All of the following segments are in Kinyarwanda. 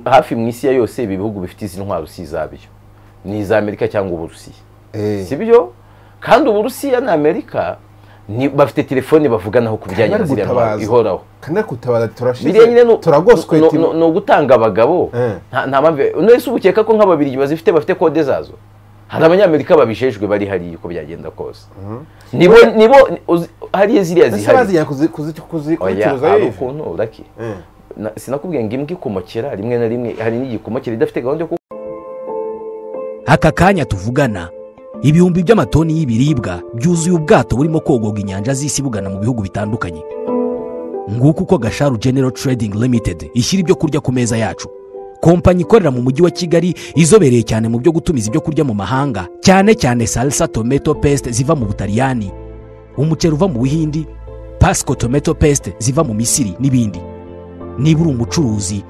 hafi mu isi ya yose ibi bihugu bifite izi ntwaro si izabyo ni iz'amerika cyangwa uburusiya si byo kandi uburusiya na amerika ni- bafite telefone bavuganaho ku bijyanye na Kandi ziriya ntwaro gutabaza. ihoraho kandi gutabaza biriya nyine turashize ni- turagoswe ni- ati- ni- ni ugutanga abagabo Eh. nta nta mpamvu nese uba ukeka ko nk'ababiligi bazifite bafite kode zazo hari abanyamerika babijejwe bari hariya uko byagenda kose nibo nibo uzi- hariya ziriya ese zihari bazigira kuzi- kuzi- kuzi- oya kuzicuruza hari yewe? ukuntu uraki Eh. Na- sinakubwiye ngo imbwa ikomokera rimwe na rimwe hari n'igikomokera idafite gahunda yo aka kanya tuvugana ibihumbi by'amatoni y'ibiribwa byuzuye ubwato burimo kogoga inyanja z'isi bugana mu bihugu bitandukanye nguko uko gasharu genero trading limited ishyira ibyo kurya ku meza yacu kompanyi ikorera mu mujyi wa kigali izobereye cyane mu byo gutumiza ibyo kurya mu mahanga cyane cyane salsa tomato paste ziva mu butaliyani umuceri uva mu buhindi pasco tomato paste ziva mu misiri n'ibindi niba uri umucuruzi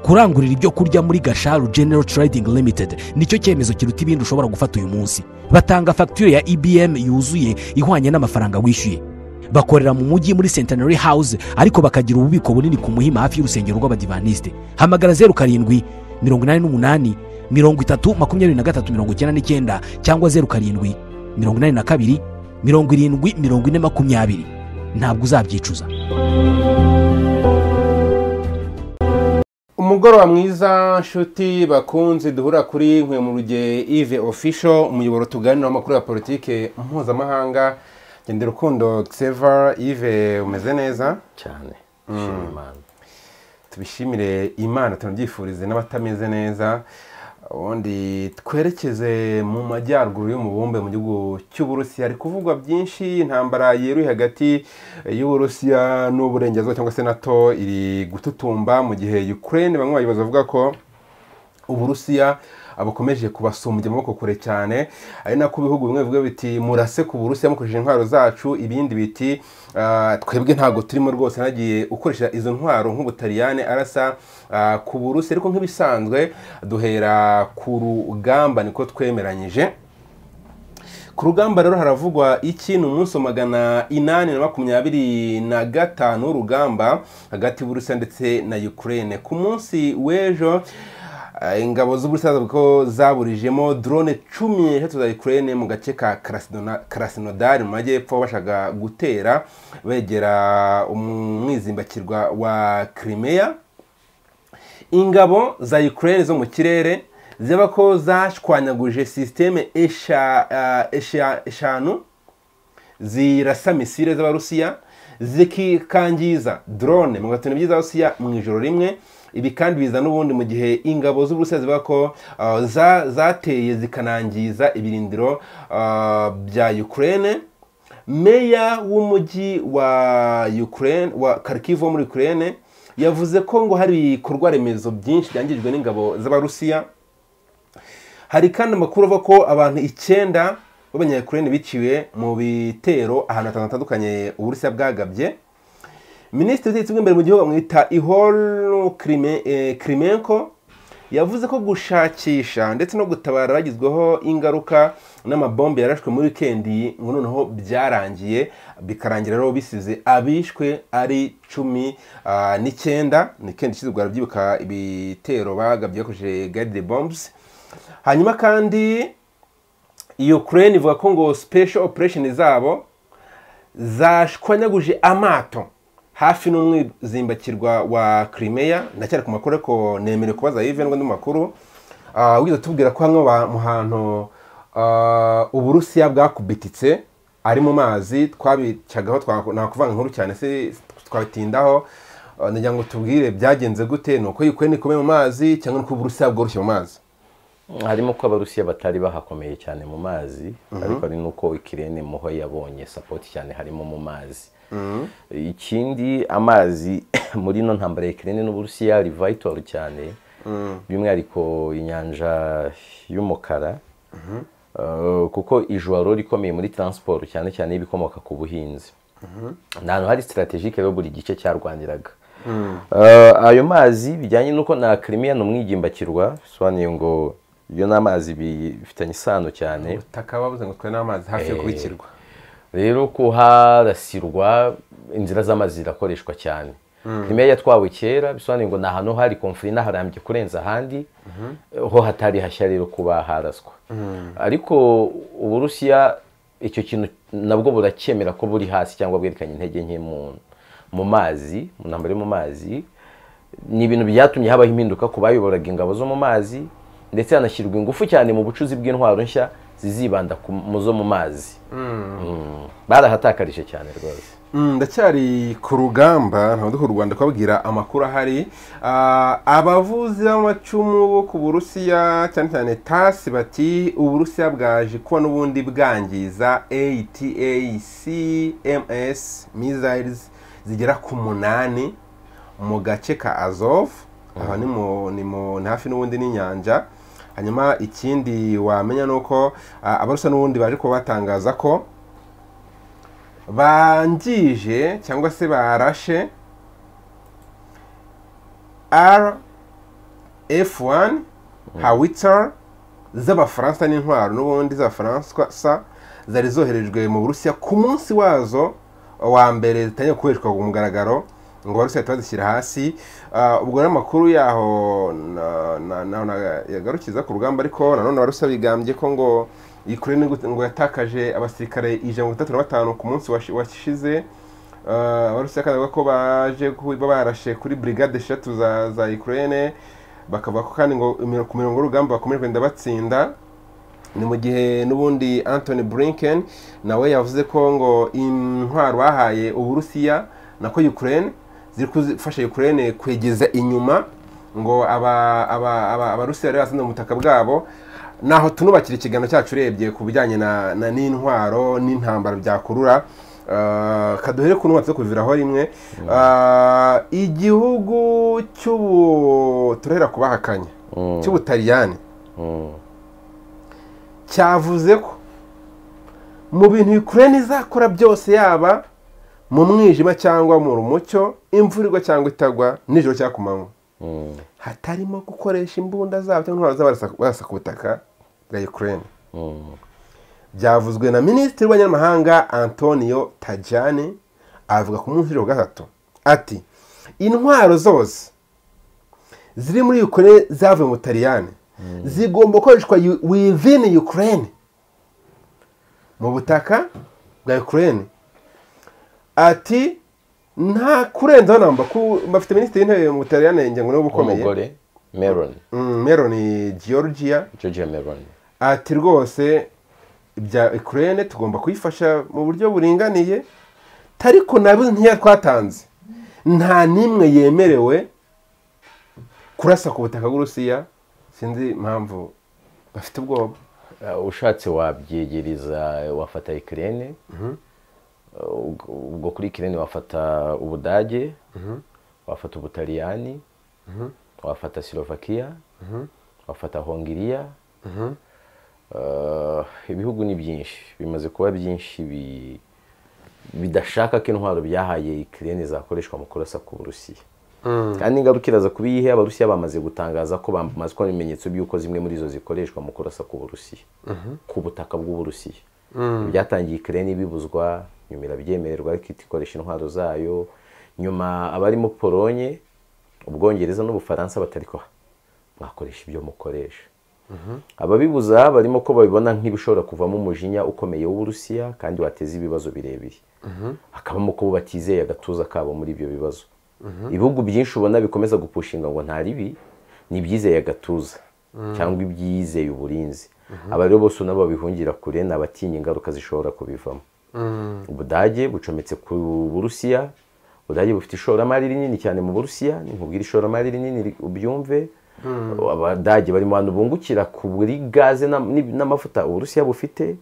kurangurira ibyo kurya muri gasharu general trading limited nicyo cyemezo kiruta ibindi ushobora gufata uyu munsi batanga fagitire ya ibm yuzuye ihwanye n'amafaranga wishyuye bakorera mu mujyi muri centenary house ariko bakagira ububiko bunini ku muhima hafi y'urusengero rw'abadivaniste hamagara zeru karindwi mirongo inani n'umunani mirongo itatu makumyabiri na gatatu mirongo icyenda n'icyenda cyangwa zeru karindwi mirongo inani na kabiri mirongo irindwi mirongo ine makumyabiri ntabwo uzabyicuza umugoroba mwiza nshuti bakunze duhura kuri nkwe mu ruge ive official umuyoboro tuganira w'amakuru ya politike mpuzamahanga genda urukundo tseva ive umeze neza cyane Shima Imana. tubishimire imana tunabyifurize n'abatameze neza ubundi twerekeze mu majyaruguru y'umubumbe mu gihugu cy'uburusiya hari kuvugwa byinshi intambara yeruye hagati y'uburusiya n'uburengerazuba cyangwa se nato iri gututumba mu gihe ukraine bamwe bayobozi bavuga ko uburusiya bukomeje kubasumbya amaboko kure cyane ari nako ibihugu bimwe bivuga biti murase ku burusiya mukoresheje intwaro zacu ibindi biti "Ah, twebwe ntabwo turimo rwose nagiye ukoresha izo ntwaro nk'ubutaliyane arasa ah, ku burusiya ariko nk'ibisanzwe duhera ku rugamba niko twemeranyije ku rugamba rero haravugwa iki ni umunsi wa magana inani na makumyabiri na gatanu w'urugamba hagati y'uburusiya ndetse na ukraine ku munsi w'ejo eh, ingabo z'uburusiya zavuga ko zaburijemo drone cumi n'eshatu za ukraine mu gace ka Krasnona- krasnodar mu majyepfo bashaka gutera begera umwizimbakirwa wa crimea ingabo za ukraine zo mu kirere zaba ko zashwanyaguje sisiteme esha- ah, esha- eshanu zirasa misile z'abarusiya zikikangiza drone mirongo itanu ebyiri z'abarusiya mu ijoro rimwe ibi kandi biza n'ubundi mu gihe ingabo z'uburusiya zivuga ko ah, za- zateye zikanangiza ibirindiro ah, bya ukraine meya w'umujyi wa ukraine wa kharkiv wo muri ukraine yavuze ko ngo hari ibikorwa remezo byinshi byangijwe n'ingabo z'abarusiya hari kandi amakuru avuga ko abantu icyenda b'abanyayukurene biciwe mu bitero ahantu hatanu hatandukanye uburusiya bwagabye minisitiri w'ubutegetsi bw'imbere mu gihugu bamwita ihor kirimenko yavuze ko gushakisha ndetse no gutabara bagizweho ingaruka n'amabombe yarashwe muri wikendi ngo noneho byarangiye bikarangira rero bisize abishwe ari cumi ah, n'icyenda ni kendi ishize ubwo barabyibuka ibitero bagabye bakoresheje guide bombs hanyuma kandi ukraine ivuga ko ngo special operation zabo zashwanyaguje amato hafi n'umwizimbakirwa wa crimea ndacyari ku makuru ariko nemere kubaza yive n'andi makuru Ah, wigeze tubwira ko hamwe ba- mu hantu ah, uburusiya bwakubititse ari mu mazi twabicagaho twa- nakuvuga inkuru cyane se twabitindaho Ah, ndagira ngo tubwire byagenze gute ni uko ukraine ikomeye mu mazi cyangwa ni uko uburusiya bworoshye mu mazi harimo ko abarusiya batari bahakomeye cyane mu mazi ariko ari nuko ikirere muho yabonye sapoti cyane harimo mu mazi ikindi amazi muri ino ntambara ya ikirere n'uburusiya ari vital cyane by'umwihariko inyanja y'umukara Eh, kuko ijoro rero rikomeye muri taransiporo cyane cyane y'ibikomoka ku buhinzi ni ahantu hari sitaratejike rero buri gice cyarwaniraga Eh, ayo mazi bijyanye n'uko na kirimiya ni umwigimbakirwa bisobanuye ngo iyo ni amazi bifitanye isano cyane ubutaka babuze ngo twe n'amazi hafi yo kubikirwa rero kuharasirwa inzira z'amazi zirakoreshwa cyane crimea yatwawe kera bisobanuye ngo ni ahantu hari konfuri inaharambye kurenza ahandi ho hatari hashya rero kuba haraswa ariko uburusiya icyo kintu nabwo buracyemera ko buri hasi cyangwa bwerekanye intege nke mu mu mazi mu ntambaro yo mu mazi ni ibintu byatumye habaho impinduka ku bayoboraga ingabo zo mu mazi ndetse hanashyirwa ingufu cyane mu bucuzi bw'intwaro nshya zizibanda ku mu zo mu mazi Mm. barahatakarije cyane rwose Mm, ndacyari ku rugamba ntabwo ku rwanda kubabwira amakuru ahari Ah, abavuzi b'amacumu bo ku burusiya cyane cyane tasi bati uburusiya bwaje kuba n'ubundi bwangiza ata cms missiles zigera ku munani mu gace ka azov aha ni mu ni mu ni hafi n'ubundi n'inyanja hanyuma ikindi wamenya ni uko ah, abarusiya n'ubundi baje kuba batangaza ko bangije cyangwa se barashe rf1 hawitzer z'abafaransa n'intwaro n'ubundi z'abafaransa zari zoherejwe mu burusiya ku munsi wazo wa mbere zitangiye gukoreshwa ku mugaragaro ngo abarusiya bahita bazishyira hasi Ah, ubwo rero amakuru yaho na- na- na- na- yagarukiza ku rugamba ariko nanone abarusiya bigambye ko ngo Ukraine ngo- ngo yatakaje abasirikare ijana na mirongo itatu na batanu ku munsi washi- washize Ah, abarusiya kandi bavuga ko baje kuba barashe kuri brigade eshatu za za Ukraine bakavuga ko kandi ngo imiro- ku mirongo y'urugamba bakomeje kugenda batsinda ni mu gihe n'ubundi anthony blinken nawe yavuze ko ngo intwaro bahaye uburusiya nako ukraine ziri gufasha ukraine kwegeza inyuma ngo aba- aba- aba- abarusiya bari basanze mu butaka bwabo naho tunubakira ikiganiro cyacu urebye ku bijyanye na- na- n'intwaro n'intambara byakurura Uh, kaduhere ku nubatse kuviraho rimwe Uh, igihugu cy'ubu turahera ku bahakanye cy'ubutaliyani Mm. cyavuze ko mu bintu Ukraine izakora byose yaba mu mwijima cyangwa mu rumucyo imvura igwa cyangwa itagwa nijoro cyangwa ku manywa Mm. hatarimo gukoresha imbunda zabo cyangwa intwaro zabo barasa- barasa ku butaka bwa Ukraine Mm. byavuzwe na minisitiri w'abanyamahanga antonio tajani avuga ku munsi wa gatatu ati intwaro zose ziri muri ukraine zavuye mu butaliyani zigomba gukoreshwa yu- within ukraine mu butaka bwa ukraine ati nta kurenzaho namba ku- bafite minisitiri w'intebe mu butaliyani ngengo niwe uba ukomeye umugore meron Mm, meloni georgia georgia meron ati rwose ibya ukraine tugomba kuyifasha mu buryo buringaniye ariko nabi ntiya twatanze nta n'imwe yemerewe kurasa ku butaka bw'urusiya sinzi impamvu bafite ubwoba Uh, ushatse wabyegereza wafata ikirene ubwo kuri ikirene wafata ubudage wafata ubutaliyani wafata silovakiya wafata hongiriya Uh, ibihugu ni byinshi bimaze kuba byinshi bi- bidashaka ko intwaro byahaye ikirene zakoreshwa mu kurasa ku burusiya kandi ingaruka iraza kuba iyihe abarusiya bamaze gutangaza ko bamaze kubona ibimenyetso by'uko zimwe muri zo zikoreshwa mu kurasa ku burusiya ku butaka bw'uburusiya byatangiye ikirere bibuzwa nyuma irabyemererwa ariko ihita ikoresha intwaro zayo nyuma abarimo polonye ubwongereza n'ubufaransa batari ko mwakoresha ibyo mukoresha ababibuza barimo ko babibona nk'ibishobora kuvamo umujinya ukomeye w'uburusiya kandi wateza ibibazo birebire hakabamo ko batizeye agatuza kabo muri ibyo bibazo ibihugu byinshi ubona bikomeza gupushinga ngo nta ribi ni ibyizeye agatuza cyangwa ibyizeye uburinzi aba rero bose nabo babihungira kure ni abatinya ingaruka zishobora kubivamo ubudage bucometse ku burusiya ubudage bufite ishoramari rinini cyane mu burusiya nkubwira ishoramari rinini ri- ubyumve abadage bari mu bantu bungukira kuri gaze n'am- n'ib- n'amavuta uburusiya bufite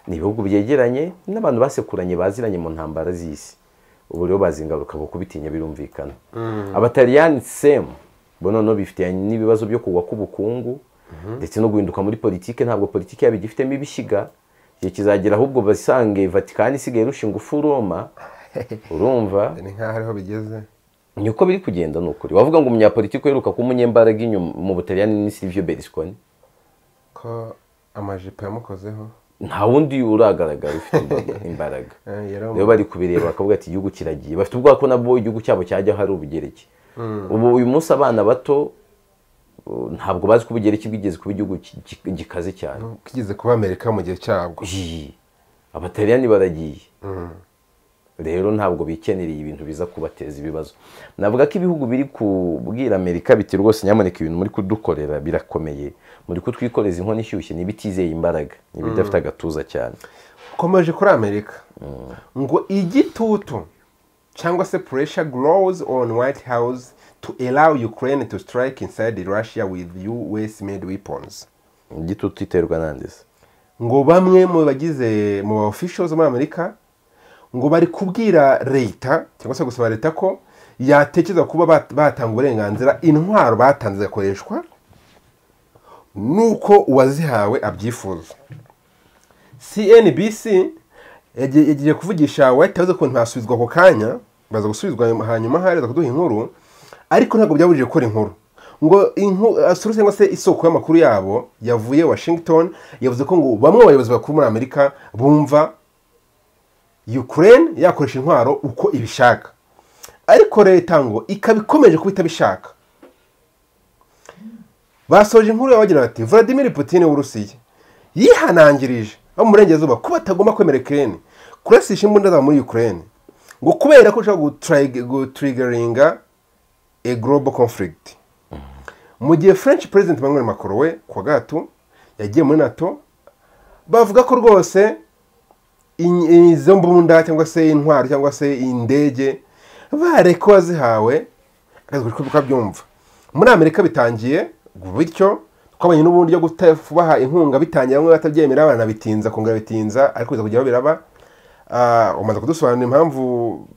ni ibihugu byegeranye n'abantu basekuranye baziranye mu ntambara z'isi ubu rero bazi ingaruka bo kubitinya birumvikana abataliyani semu bo noneho bifitanye n'ibibazo byo kugwa k'ubukungu ndetse no guhinduka muri politike ntabwo politike yabo igifitemo ibishyiga igihe kizagera ahubwo basange vatikani isigaye irusha ingufu roma urumva ni nk'aho ariho bigeze niko biri kugenda ni ukuri wavuga ngo umunyapolitiki uheruka kuba umunyembaraga inyuma mu butaliyani ni Silvio Berlusconi ko amajipo yamukozeho nta wundi uragaragara ufite imba- imbaraga rero bari kubireba bakavuga ati igihugu kiragiye bafite ubwoba ko nabwo igihugu cyabo cyajya hari ubugereki ubu uyu munsi abana bato uh, ntabwo bazi ko ubugereki bwigeze kuba igihugu ki- ki- gikaze cyane kigeze kuba amerika mu gihe cyabwo Iyi. abataliyani baragiye rero ntabwo bikenereye ibintu biza kubateza ibibazo navuga ko ibihugu biri kubwira amerika biti rwose nyamuneka ibintu muri kudukorera birakomeye muri kutwikoreza inkono ishyushye ntibitizeye imbaraga ntibidafite agatuza cyane ukomeje kuri amerika ngo igitutu cyangwa se pressure grows on white house to allow ukraine to strike inside russia with us made weapons igitutu iterwa nandese ngo bamwe mu bagize mu ba officials muri amerika ngo bari kubwira leta cyangwa se gusaba leta ko yatekereza kuba bat- batanga uburenganzira intwaro batanze zigakoreshwa nuko uwazihawe abyifuza cnbc yagiye yagiye kuvugisha white house ko ntasubizwa ako kanya baza gusubizwa hanyuma hareza kuduha inkuru ariko ntabwo byabujije gukora inkuru ngo inku- uh, source cyangwa se isoko y'amakuru yabo yavuye washington yavuze ko ngo bamwe mu bayobozi bakuru muri amerika bumva ukraine yakoresha intwaro uko ibishaka ariko leta ngo ikaba ikomeje kuba itabishaka basoje inkuru yabo bagira bati Vladimir Putin w'Uburusiya yihanangirije abo mu burengerazuba ko batagomba kwemera Ukraine kurasisha imbunda zabo muri Ukraine ngo kubera ko ushobora gutrag- gutriggeringa a global conflict mu gihe French President Emmanuel Macron we kwa gato yagiye muri NATO bavuga ko rwose in- izo mbunda cyangwa se intwaro cyangwa se indege bareka uwazihawe akazi kuko byumva muri amerika bitangiye bityo twabonye n'ubundi byo guta- kubaha inkunga bitangiye bamwe batabyemera baranabitinza kongera bitinza ariko biza kujya babiraba Ah, umaze kudusobanurira impamvu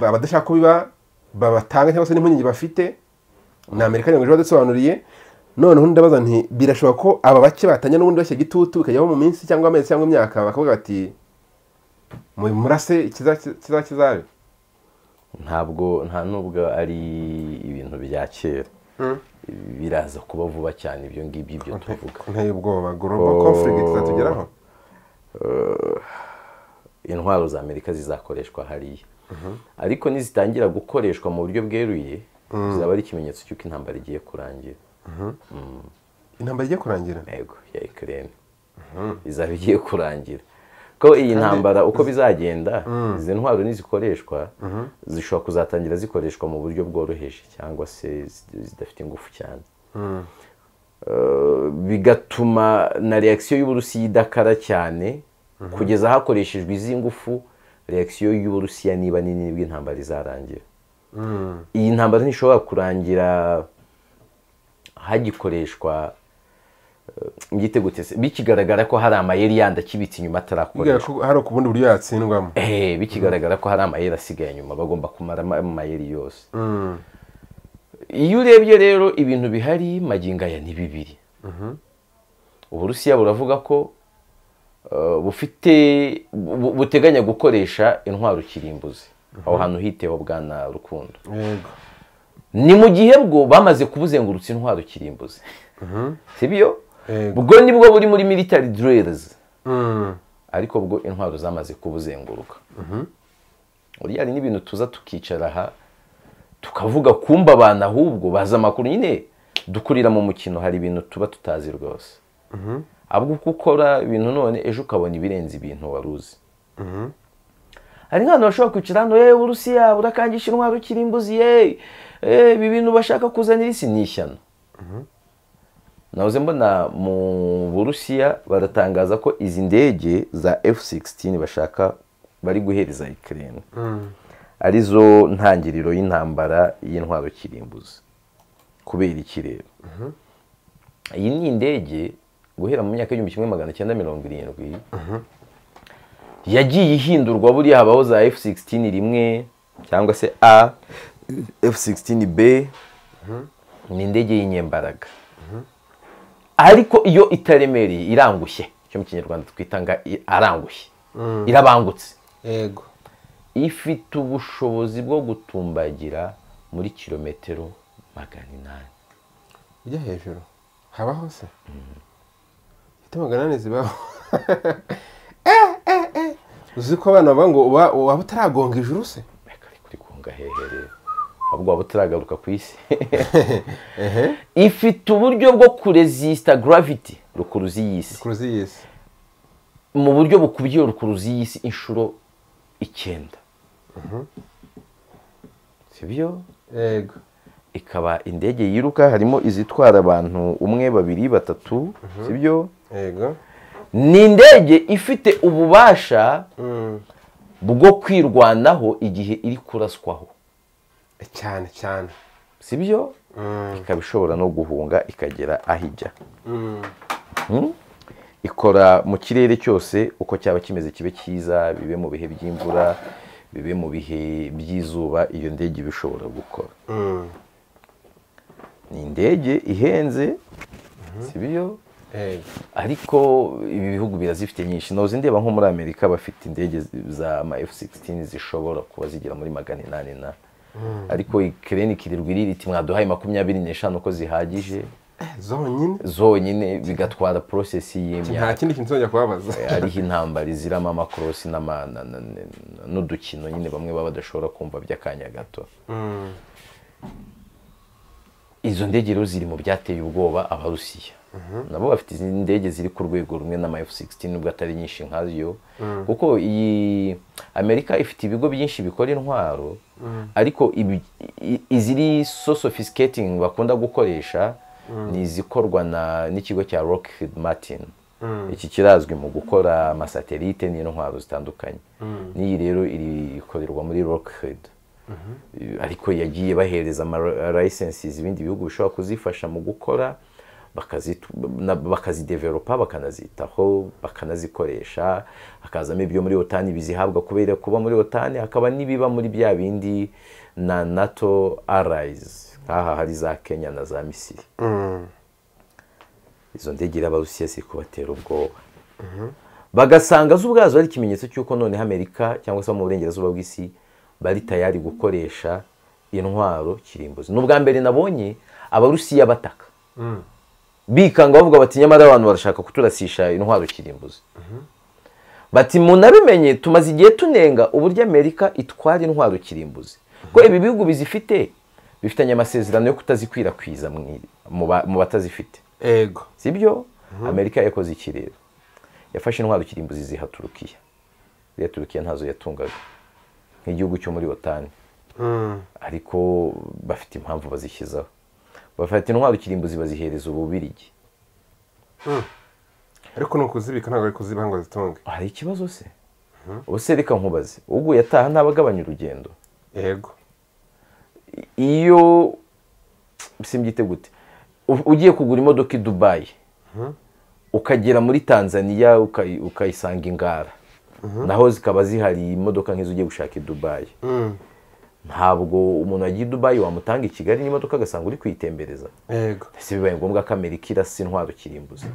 abadashaka ko biba babatanga cyangwa se n'impungenge bafite ni amerika nyuma ejo badusobanuriye noneho ndabaza nti birashoboka ko aba bake batanya n'ubundi bashya igitutu bikajyaho mu minsi cyangwa amezi cyangwa imyaka bakavuga bati mu- murase ikiza- kiza kizabe ntabwo nta nubwo ari ibintu bya kera biraza kuba vuba cyane ibyo ngibyo ibyo tuvuga nteye ubwoba global conflict izatugeraho intwaro za amerika zizakoreshwa hariya ariko nizitangira gukoreshwa mu buryo bweruye bizaba ari ikimenyetso cy'uko intambara igiye kurangira intambara igiye kurangira yego ya ikirere izaba igiye kurangira ko iyi ntambara uko bizagenda izi ntwaro nizikoreshwa zishobora kuzatangira zikoreshwa mu buryo bworoheje cyangwa se zid- zidafite ingufu cyane Eh, bigatuma na reakisiyo y'uburusiya idakara cyane kugeza hakoreshejwe izi ngufu reakisiyo y'uburusiya niba nini nibwo intambara izarangira iyi ntambara ntishobora kurangira hagikoreshwa ngite gute se bikigaragara ko hari amayeri yandi akibitse inyuma bigaragara atarakoreshwa ko hari ku bundi buryo yatsindwamo Eh, bikigaragara ko hari amayeri asigaye inyuma bagomba kumara ama- amayeri yose iyo urebye rero ibintu bihari magingo aya ni bibiri uburusiya buravuga ko eh, bufite bu- buteganya gukoresha intwaro kirimbuzi aho hantu hiteho bwana rukundo yego ni mu gihe bwo bamaze kubuzengurutsa intwaro kirimbuzi sibyo Yego. bwo nibwo buri muri military drills Mm. ariko bwo intwaro zamaze kubuzenguruka uriya hari n'ibintu tuza tukicara aha tukavuga kumba abantu ahubwo bazi amakuru nyine dukurira mu mukino hari ibintu tuba tutazi rwose ahubwo uko ukora ibintu none ejo ukabona ibirenze ibintu wari uzi hari nk'abantu bashobora kwicara hano yewe uburusiya burakangisha intwaro ukiri imbuzi yewe ibi bintu bashaka kuzanira isi ni ishyano nahoze mbona mu burusiya baratangaza ko izi ndege za F-16 bashaka bari guhereza ikirere arizo ntangiriro y'intambara y'intwaro kirimbuzi kubera ikirere iyi ni indege guhera mu myaka y'igihumbi kimwe magana cyenda mirongo irindwi yagiye ihindurwa buriya habaho za F-16 rimwe cyangwa se A F-16B ni indege y'inyembaraga ariko iyo itaremereye irangushye icyo mu kinyarwanda twita nga i- arangushye irabangutse yego ifite ubushobozi bwo gutumbagira muri kilometero magana inani ujya hejuru habaho se ifite magana ane zibaho uzi ko abana bavuga ngo uba waba utaragonga ijuru se reka ari kuri kunga heherere ahubwo waba utaragaruka ku isi ifite uburyo bwo kurezisita gravity rukuruzi y'isi kuruzi y'isi mu buryo bukubye rukuruzi y'isi inshuro icyenda sibyo yego ikaba indege yiruka harimo izitwara abantu umwe babiri batatu sibyo yego ni indege ifite ububasha Mm. bwo kwirwanaho igihe iri kuraswaho cyane cyane sibyo Mm. ikaba ishobora no guhunga ikagera aho ijya Mm. Mm? ikora mu kirere cyose uko cyaba kimeze kibe cyiza bibe mu bihe by'imvura bibe mu bihe by'izuba iyo ndege iba ishobora gukora Mm. ni indege ihenze sibyo yego ariko ibi bihugu birazifite nyinshi noze ndeba nko muri amerika bafite indege za ama f-16 zishobora kuba zigera muri magana inani na ariko ikirere ikirirwa irira iti mwaduhaye makumyabiri n'eshanu ko zihagije zonyine zonyine bigatwara porosesi y'imyaka nta kindi kintu uzajya kubabaza hariho intambara iziramo amakorosi n'ama- na- na- na- n'udukino nyine bamwe baba badashobora kumva by'akanya gato Mm. izo ndege rero ziri mu byateye ubwoba abarusiya nabo bafite izi ndege ziri ku rwego rumwe n'ama F-16 nubwo atari nyinshi nkazo kuko iyi amerika ifite ibigo byinshi bikora intwaro ariko ibi- i- iziri so sophisticating bakunda gukoresha ni izikorwa na- n'ikigo cya Lockheed Martin iki kirazwi mu gukora amasatelite n'intwaro zitandukanye n'iyi rero iri- ikorerwa muri Lockheed ariko yagiye bahereza amalayisensizi ibindi bihugu bishobora kuzifasha mu gukora bakazitu- na- bakazidevelopa bakanazitaho bakanazikoresha hakazamo ibyo muri otani bizihabwa kubera kuba muri otani hakaba n'ibiba muri bya bindi na nato arayizi nk'aha hari za kenya na za misiri Mm. izo ndege rero abarusiya ziri kubatera ubwoba bagasanga zo ubwazo ari ikimenyetso cy'uko noneho amerika cyangwa se abo mu burengerazuba bw'isi bari tayari gukoresha intwaro kirimbuzi ni ubwa mbere nabonye abarusiya bataka Mm. bikanga bavuga bati nyamara abantu barashaka kuturasisha intwaro kirimbuzi bati munabimenye tumaze igihe tunenga uburyo amerika itwara intwaro kirimbuzi ko ibi bihugu bizifite bifitanye amasezerano yo kutazikwirakwiza mu- mu ba- mu batazifite yego sibyo amerika yakoze iki rero yafashe intwaro kirimbuzi ziha turukiya iriya turukiya ntazo yatungaga nk'igihugu cyo muri otani Mm. ariko bafite impamvu bazishyizaho bafata intwaro kirimbuzi bazihereza ububirigi ariko ni ukuzibika ntabwo ari kuzibaha ngo zitunge hari ikibazo se ubuse reka nkubaze uguye ataha ntabagabanya urugendo yego iyo simbyite gute u- ugiye kugura imodoka i dubayi ukagera muri tanzania ukayi- ukayisanga ingara naho zikaba zihari imodoka nk'izo ugiye gushaka i dubayi Mm. ntabwo umuntu wagiye i dubayi wamutanga i kigali n'imodoka agasanga uri kuyitembereza yego ese bibaye ngombwa ko amerika irasa intwaro kirimbuzi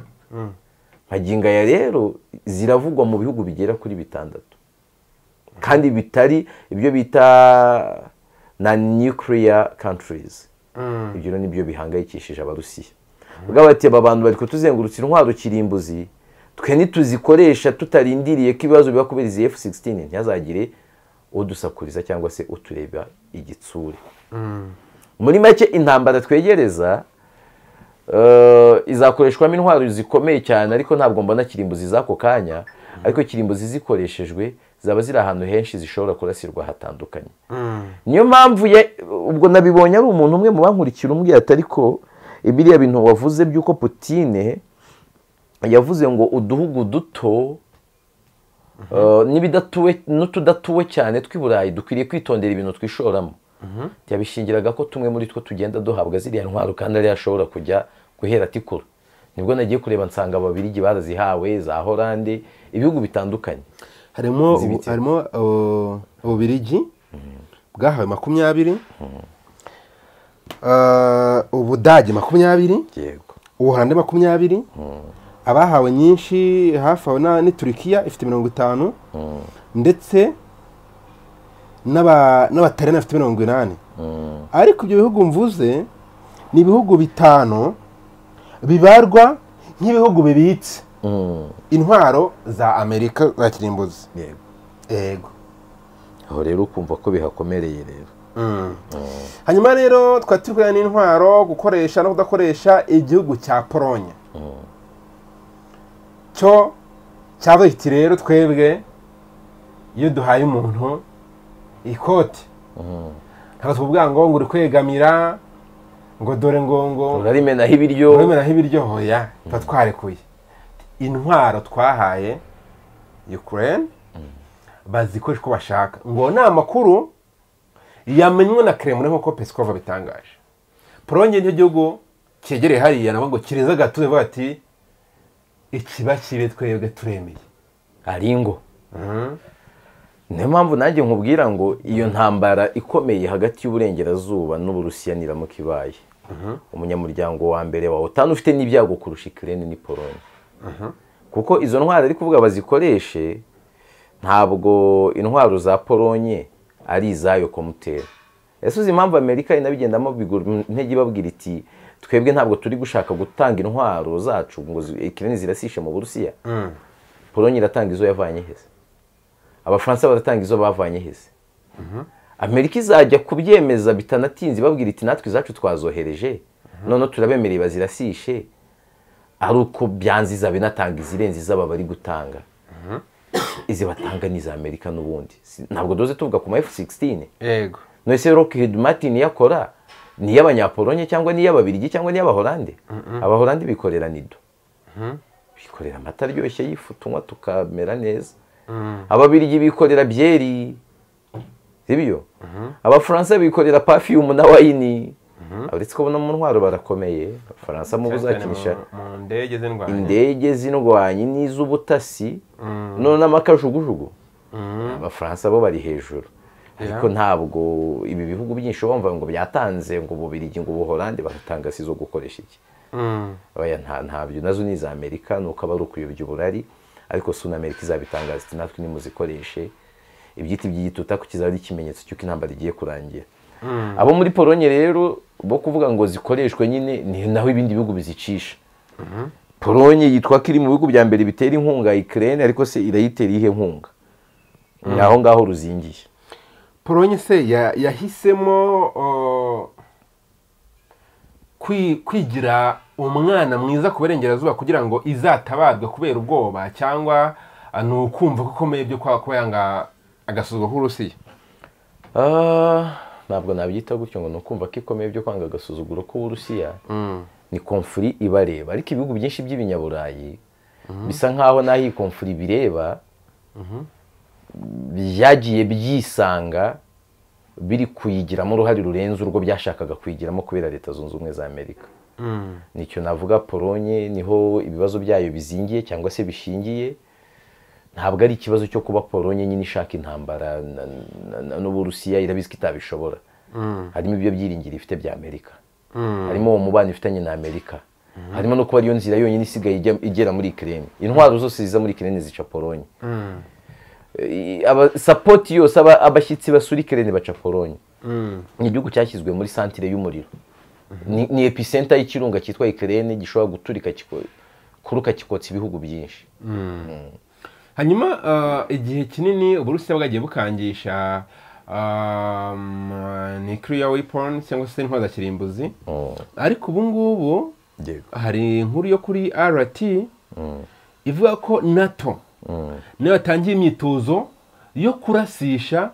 nkaginga ya rero ziravugwa mu bihugu bigera kuri bitandatu kandi bitari ibyo bita na nuclear countries Mm. ibyo rero nibyo bihangayikishije abarusiya ubwo bati aba bantu bari kutuzengurutsa intwaro kirimbuzi twe ntituzikoresha tutarindiriye ko ibibazo biba kubera izi f-16 ntihazagire udusakuriza cyangwa se utureba igitsure muri make intambara twegereza eh, izakoreshwamo intwaro zikomeye cyane ariko ntabwo mbona kirimbuzi z'ako kanya ariko kirimbuzi zikoreshejwe zaba ziri ahantu henshi zishobora kurasirwa hatandukanye Mm. niyo mpamvu ya ubwo nabibonye ari umuntu umwe mu bankurikira umbwira ati ariko biriya bintu wavuze by'uko putine yavuze ngo uduhugu duto eh, n'ibidatuwe n'utudatuwe cyane tw'i burayi dukwiriye kwitondera ibintu twishoramo yabishingiraga ko tumwe muri two tugenda duhabwa ziriya ntwaro kandi ariyo ashobora kujya guhera atikura nibwo nagiye kureba nsanga ababirigi barazihawe za horande ibihugu bitandukanye harimo ubu- harimo uh, ububirigi bwahawe makumyabiri Uh, ubudage makumyabiri yego ubuhande makumyabiri abahawe nyinshi hafi aho na- ni turikiya ifite mirongo itanu ndetse n'aba- n'abataliyani bafite mirongo inani ariko ibyo bihugu mvuze ni ibihugu bitanu bibarwa nk'ibihugu bibitse intwaro za amerika za kirimbuzi yego yego aho rero ukumva ko bihakomereye rero hanyuma rero twari turi kureba n'intwaro gukoresha no kudakoresha igihugu cya pologne cyo cyavuye kiti rero twebwe iyo duhaye umuntu ikoti ntabwo tuvuga ngo ngo uri kwegamira ngo dore ngo ngo urarimenaho ibiryo urabimeraho ibiryo hoya tuba twarekuye intwaro twahaye ukraine bazikoresha uko bashaka ngo ni amakuru yamenywe na kremlin nk'uko pesikova bitangaje polonye nicyo gihugu cyegereye hariya nabo ngo kireza agatuye bavuga bati ikiba kibe twebwe turemeye ari ingo niyo mpamvu nanjye nkubwira ngo iyo ntambara ikomeye hagati y'uburengerazuba n'uburusiya niramuka ibaye umunyamuryango wa mbere wawe utanu ufite n'ibyago kurusha ikirere ni polonye kuko izo ntwaro ari kuvuga bazikoreshe ntabwo intwaro za polonye ari izayo komutera ese uzi impamvu amerika inabigendamo bigura intege ibabwira iti twebwe ntabwo turi gushaka gutanga intwaro zacu ngo zi- ikirere zirasishe mu burusiya polonye iratanga izo yavanye heze abafaransa baratanga izo bavanye heze amerika izajya kubyemeza bitanatinze ibabwira iti natwe izacu twazohereje none turabemereye bazirasishe ari uko byanze iza binatanga izirenze izaba bari gutanga izi batanga ni iza amerika n'ubundi Si- ntabwo doze tuvuga ku ma f16 yego none se rockhead martin yakora ni iy'abanyapolonye cyangwa ni iy'ababirigi cyangwa ni iy'abahorande abahorande bikorera nido bikorera amata aryoshye y'ifu tunywa tukamera neza ababirigi bikorera byeri sibyo abafaransa bikorera pafiyumu na wayini uretse ko no mu ntwaro barakomeye abafaransa mu buzakinisha mu ndege z'indwanya indege z'indwanyi n'iz'ubutasi none n'amakajugujugu abafaransa bo bari hejuru ariko ntabwo ibi bihugu byinshi bumva ngo byatanze ngo bubirigi ngo buhorande bagatanga si zo gukoresha iki oya nta ntabyo nazo ni iza amerika ni uko aba ari ukuyobya uburari ariko si amerika izabitangaza iti natwe nimuzikoreshe ibyiti by'igituta ku kizaba ari ikimenyetso cy'uko intambara igiye kurangira abo muri polonye rero bo kuvuga ngo zikoreshwe nyine ni naho ibindi bihugu bizicisha polonye yitwa ko iri mu bihugu bya mbere bitera inkunga ikirere ariko se irayitera iyihe nkunga ni aho ngaho ruzingiye polonye se ya- yahisemo o, kwi- kwigira umwana mwiza ku burengerazuba kugira ngo izatabarwe kubera ubwoba cyangwa ah, ni ukumva ko ikomeye byo kwa- kuba yanga agasuzuguro k'uburusiya Ah, ntabwo nabyita gutyo ngo ni ukumva ko ikomeye byo kwanga agasuzuguro k'uburusiya ni komfuri ibareba ariko ibihugu byinshi by'ibinyaburayi bisa nk'aho n'aho iyi komfuri bireba byagiye byisanga biri kuyigiramo uruhare rurenze urwo byashakaga kuyigiramo kubera leta zunze ubumwe za amerika nicyo navuga polonye niho ibibazo byayo bizingiye cyangwa se bishingiye ntabwo ari ikibazo cyo kuba polonye nyine ishaka intambara na- na- na- n'uburusiya irabizi ko itabishobora harimo ibyo byiringiro ifite bya amerika harimo uwo mubano ifitanye na amerika harimo no kuba ariyo nzira yonyine isigaye ijya- igera muri ikirere intwaro zose ziza muri ikirere zica polonye Eh, aba- sapoti yose aba- abashyitsi basura ikirere baca polonye ni igihugu cyashyizwe muri santire y'umuriro ni, ni episenta y'ikirunga cyitwa ikirere gishobora guturika kiko- kuruka kikotsa ibihugu byinshi hanyuma ah, igihe kinini uburusiya bwagiye bukangisha um, nuclear weapon cyangwa se intwaro za kirimbuzi Mm. ariko ubu ngubu Yego. hari inkuru yo kuri rt ivuga ko nato nayo yatangiye imyitozo yo kurasisha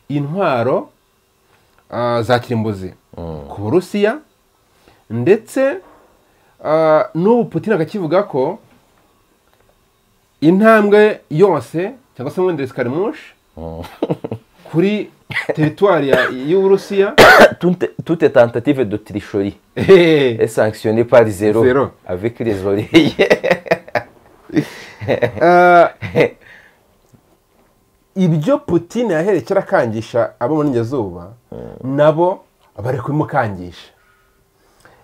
intwaro ah, za kirimbuzi ku burusiya ndetse ah, n'ubu putin akakivuga ko intambwe yose cyangwa se mwendere sikarimushi kuri teritwari ya- y'uburusiya Toute- toute tentative de tricherie est sanctionnée par zéro, Zéro. avec les oreilles. Ah, ibyo putin yaherekera akangisha abo mu burengerazuba nabo bari kubimukangisha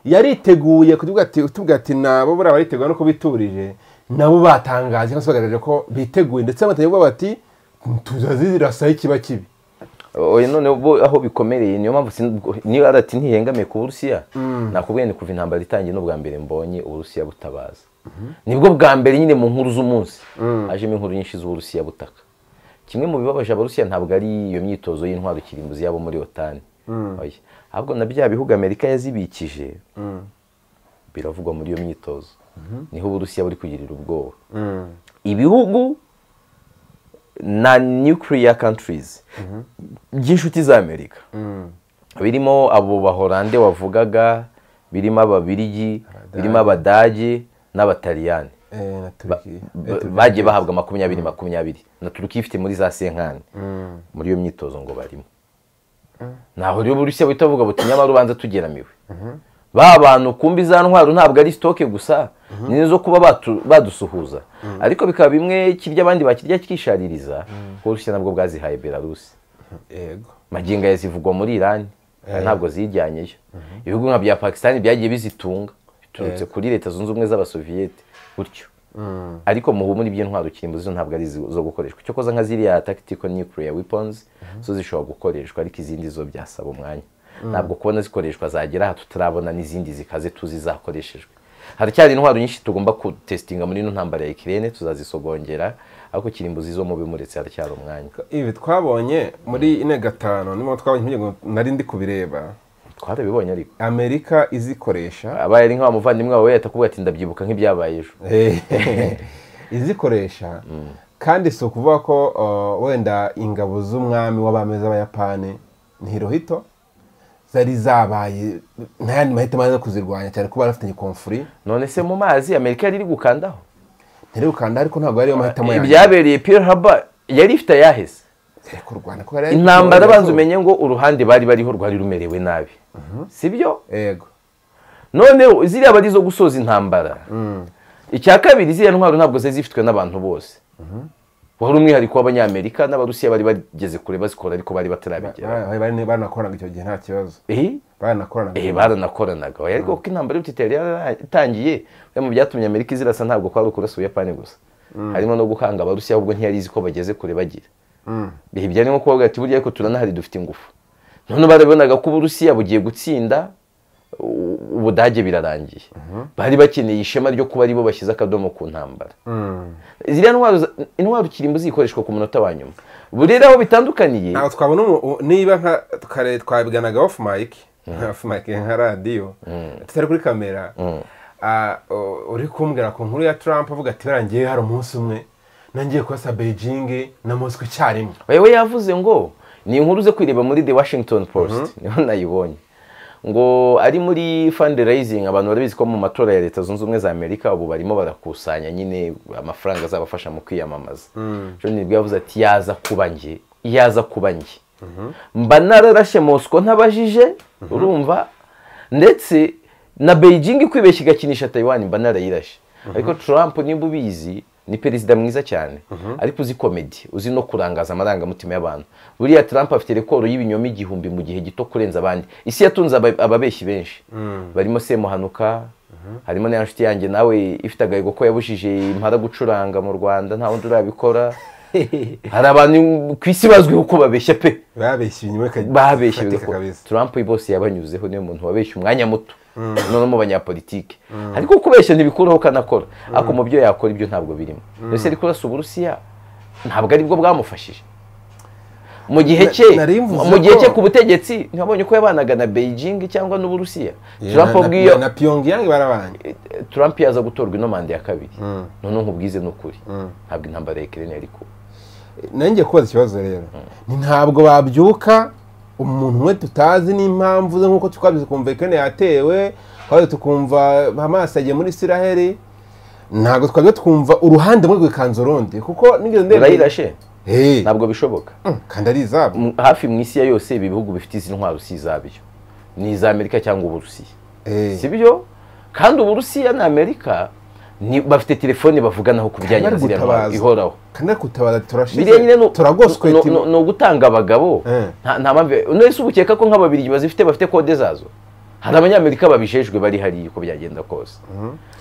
yariteguye kuvuga ati tuvuga ati nabo buriya bariteguye nuko biturije nabo batangaje cyangwa se bagaragaje ko biteguye ndetse batangiye kuvuga bati tuzazi zirasa ikiba kibi oya none bo aho bikomereye niyo mpamvu sin- niyo arati ntihengamiye ku burusiya nakubwiye ni kuva intambara itangiye n'ubwa mbere mbonye uburusiya butabaza nibwo bwa mbere nyine mu nkuru z'umunsi hajemo inkuru nyinshi z'uburusiya butaka kimwe mu bibabaje abarusiya ntabwo ari iyo myitozo y'intwaro kirimbuzi yabo muri otani Oya. ahubwo na bya bihugu amerika yazibikije biravugwa muri iyo myitozo niho uburusiya buri kugirira ubwoba ibihugu na nuclear countries by'inshuti za amerika birimo abo bahorande wavugaga birimo ababirigi birimo abadage n'abataliyani Eh, na Turkey. Eh, Ba- Turkey. bagiye bahabwa makumyabiri makumyabiri na turukiya ifite muri za senkani muri iyo myitozo ngo barimo ntaho rero burusiya buhita buvuga buti nyamara ubanza tugeramiwe ba bantu kumbi za ntwaro ntabwo ari sitoke gusa ni nizo kuba batu- badusuhuza ariko bikaba bimwe kirya abandi bakirya kikishaririza kuko burusiya nabwo bwazihaye belarusi yego magingo aya zivugwa muri irani ntabwo zijyanyeyo ibihugu nka bya pakisitani byagiye bizitunga biturutse kuri leta zunze ubumwe z'abasoviyete gutyo ariko muhumure iby'intwaro kirimbuzi zo ntabwo ari izi zo gukoreshwa cyo koza nka ziriya tactical nuclear weapons zo zishobora gukoreshwa ariko izindi zo byasaba umwanya ntabwo kubona zikoreshwa zagera aha tutarabona n'izindi zikaze tuzi zakoreshejwe haracyari intwaro nyinshi tugomba gutesitinga muri ino ntambara ya ikirere tuzazisogongera ariko kirimbuzi zo mube muretse haracyari umwanya ibi twabonye muri ine gatanu niba twabonye impungenge ngo nari ndi kubireba twarabibonye ariko amerika izikoresha abaye ari nk'aba muvandimwe wawe yahita akubwira ati ndabyibuka nk'ibyabaye ejo izikoresha kandi si ukuvuga ko uh, wenda ingabo z'umwami w'abami z'abayapani ni hirohito zari zabaye ntayandi mahitamo yo kuzirwanya cyane kuba bafitanye konfuri none se mu mazi amerika yari iri gukandaho ntirukanda ariko ntabwo ariyo mahitamo ibyabereye Pearl Harbor yari ifite ayaheze Ariko u Rwanda ko yari- intambara banza umenye ngo uruhande bari bariho rwari rumerewe nabi sibyo yego noneho ziriya bari zo gusoza intambara icya kabiri ziriya ntwaro ntabwo zari zifitwe n'abantu bose wari umwihariko w'abanyamerika n'abarusiya bari bageze kure bazikora ariko bari batarabigera Ba- bari- baranakoranaga icyo gihe nta kibazo Eh? baranakoranaga Eh, baranakoranaga oya ariko kuko intambara y'ubutita yari yaratangiye bimwe mu byatumye amerika izirasa ntabwo kwari ukurasa ubuyapani gusa harimo no gukanga abarusiya ahubwo ntiyari izi ko bageze kure bagira bihe byari nko kubavuga ati burya ariko turanahari dufite ingufu none barabonaga ko uburusiya bugiye gutsinda u- ubudage birarangiye bari bakeneye ishema ryo kuba aribo bashyize akadomo ku ntambara Mm. ziriya ntwaro za- intwaro kirimbo zikoreshwa ku munota wa nyuma burera aho bitandukaniye ntabwo twabona umu- u- niba nka kare twabiganaga off mic off mic nka radiyo tutari kuri kamera ah, u- uri kumbwira ku nkuru ya Trump avuga ati barangiye hari umunsi umwe nangiye kurasa Beijing na Moscow icyarimwe wewe yavuze ngo ni inkuru ze kwireba muri the washington post niho nayibonye ngo ari muri fundraising abantu barabizi ko mu matora ya leta zunze ubumwe za amerika ubu barimo barakusanya nyine amafaranga azabafasha mu kwiyamamaza john nibwo yavuze ati yaza kuba nge yaza kuba nge mba nararashe mosco ntabajije urumva ndetse na beijing ikwibeshya igakinisha taiwan mba narayirashe ariko trump niba ubizi ni perezida mwiza cyane ariko uzi komedi uzi no kurangaza amarangamutima y'abantu buriya trump afite rekoro y'ibinyoma igihumbi mu gihe gito kurenza abandi isi yatunze aba- ababeshyi benshi barimo semuhanuka harimo na ya nshuti yanjye nawe ifite agahigo ko yabujije impara gucuranga mu rwanda nta wundi urabikora hari abantu ku isi bazwiho ko babeshya pe babeshye ibinyoma bika- babeshye bifatika bigakorwa. kabisa Trump bose yabanyuzeho niyo muntu wabeshye umwanya muto none mu banyapolitike ariko kubeshya ntibikuraho kanakora ariko mu byo yakora ibyo ntabwo birimo mbese ari kurasa uburusiya ntabwo aribwo bwamufashije mu gihe Na- cye nari mvuze mu gihe ko- cye ku butegetsi ntibabonye ko yabanaga na Beijing cyangwa n'uburusiya Trump Na- na- ubwiyo na Pyongyang barabanye Trump yaza gutorwa ino manda ya kabiri none nkubwize n'ukuri ntabwo intambara ya Ukraine yari kuba nanjye kubaza ikibazo rero ni ntabwo babyuka umuntu umwe tutazi n'impamvu ze nk'uko twabizi kumva ikene yatewe twaje tukumva hamas yagiye muri isiraheli ntabwo twajya twumva uruhande rumwe rwikanze urundi kuko nigeze ndeba urayirashe Hey, ntabwo bishoboka mm, kandi ari izabo mu- hafi mu isi ya yose ibi bihugu bifite izi ntwaro si izabyo ni iza amerika cyangwa uburusiya Eh, si byo kandi uburusiya na amerika ni- bafite telefone bavuganaho ku bijyanye na Bari ziriya ntwaro gutabaza. ihoraho kandi ari gutabaza biriya nyine turashize ni- turagoswe ni- iti- ni- ni ugutanga abagabo Eh. nta nta mpamvu none se ubukeka ko nk'ababirigi bazifite bafite kode zazo hari abanyamerika babijejwe bari hariya uko byagenda kose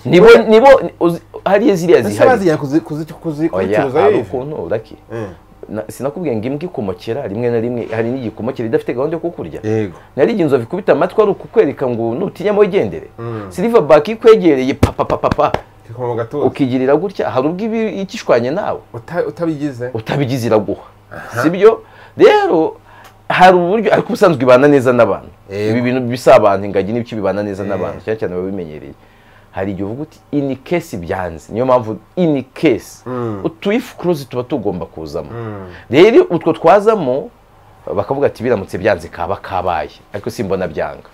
nibo nibo uzi- hariya ziriya Ese zihari bazijyana kuzi- kuzi- kuzi- oya kuzicuruza hari yive? ukuntu uraki Eh, na- sinakubwiye ngo imbwa ikumokera rimwe na rimwe hari n'igikumokera idafite gahunda yo kukurya yego nari igihe inzovu ikubita amatwi ari ukukwereka ngo nutinyamo wigendere silivabaki ikwegereye papapapapa kikoma mu gatuza ukigirira gutya hari ubwo iba ikishwanye nawe Uta- utabigize utabigize iraguha sibyo rero hari uburyo ariko ubusanzwe ibana neza n'abantu Yego. ibi bintu bisabana ingagi n'ibiki bibana neza n'abantu cyane cyane babimenyereye hari igihe uvuga uti ini kesi byanze niyo mpamvu ini kesi utuyifu kuruzi tuba tugomba kuzamo rero utwo twazamo bakavuga ati biramutse byanze kaba kabaye ariko simbona byanga